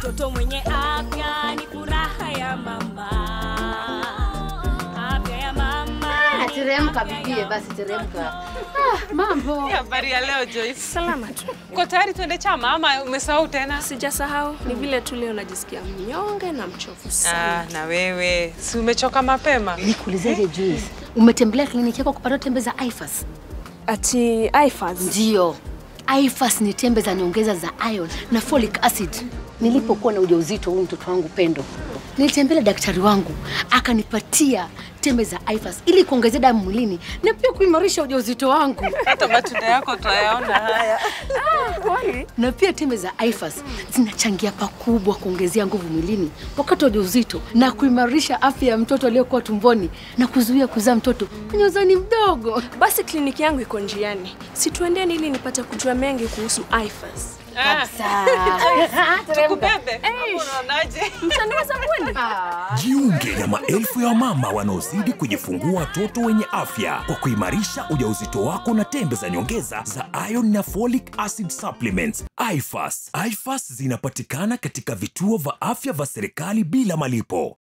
mtoto mwenye afya ni furaha ya mama. Afya ya mama. Ah, teremka bibie, basi teremka. Ah, mambo. Habari ya leo Joyce. Salama tu. Uko tayari tuende chama ama umesahau tena? Sijasahau, ni vile tu leo najisikia mnyonge na mchovu sana. Ah, na wewe si umechoka mapema? Nikuulizeje Joyce? Umetembelea kliniki yako kupata tembe za IFAS? Ati IFAS. Ndio. IFAS ni tembe za nyongeza za iron na folic acid. Nilipokuwa na ujauzito huu mtoto wangu Pendo, nilitembelea daktari wangu akanipatia tembe za IFAS ili kuongezea damu mwilini na pia kuimarisha ujauzito wangu. Hata matunda yako twayaona haya. na pia tembe za IFAS zinachangia pakubwa kuongezea nguvu mwilini wakati wa ujauzito na kuimarisha afya ya mtoto aliyokuwa tumboni na kuzuia kuzaa mtoto mwenye uzani mdogo. Basi kliniki yangu iko njiani, situendeni ili nipate kujua mengi kuhusu IFAS. Ah, Kabisa. tukubebe. Ama Unaonaje? Mtaniweza kweli? Jiunge na maelfu ya wamama wanaozidi kujifungua watoto wenye afya kwa kuimarisha ujauzito wako na tembe za nyongeza za iron na folic acid supplements. IFAS. IFAS zinapatikana katika vituo vya afya vya serikali bila malipo.